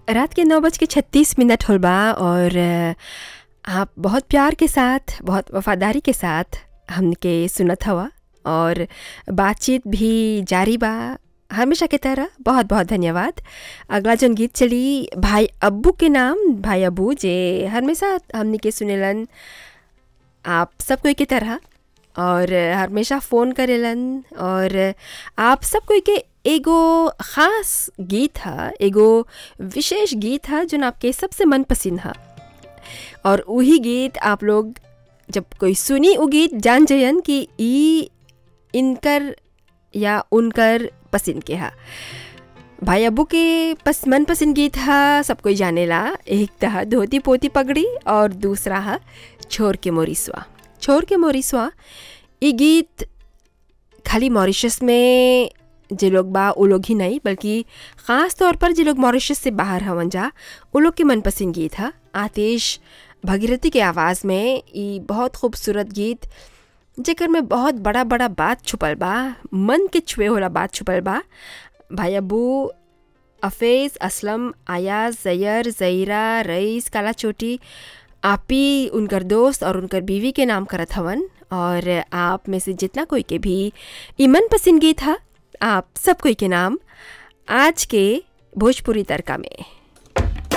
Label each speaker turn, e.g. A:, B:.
A: रात के नौ बज के छत्तीस मिनट होल बा और अ, आप बहुत प्यार के साथ बहुत वफादारी के साथ हमके सुनत हवा और बातचीत भी जारी बा हमेशा की तरह बहुत बहुत धन्यवाद अगला जन गीत चली भाई अब्बू के नाम भाई अब्बू जे हमेशा हमने के सुनेलन आप सब कोई की तरह और हमेशा फ़ोन करेलन और आप सब कोई के एगो ख़ास गीत है एगो विशेष गीत है जो आपके सबसे मन पसंद है और वही गीत आप लोग जब कोई सुनी वो गीत जान जयन कि ई इनकर या उनकर पसंद के हा भाई अब्बू के पस मन पसंद गीत हा सब कोई जानेला एक था धोती पोती पगड़ी और दूसरा है छोर के मोरिसवा छोर के मोरिसवा ये गीत खाली मॉरिशस में जे लोग बा वो लोग ही नहीं बल्कि ख़ास तौर पर जे लोग मॉरिशस से बाहर हवन जा वो लोग के मनपसंद गीत है आतिश भगीरथी के आवाज़ में ये बहुत खूबसूरत गीत जेकर में बहुत बड़ा बड़ा बात छुपल बा मन के छुए होला बात छुपल बा भाई अबू अफेज़ असलम आयाज जैर जईरा रईस काला चोटी आपी उनकर दोस्त और उनकर बीवी के नाम करत हवन और आप में से जितना कोई के भी ई मन पसंद गीत था आप सब कोई के नाम आज के भोजपुरी तड़का में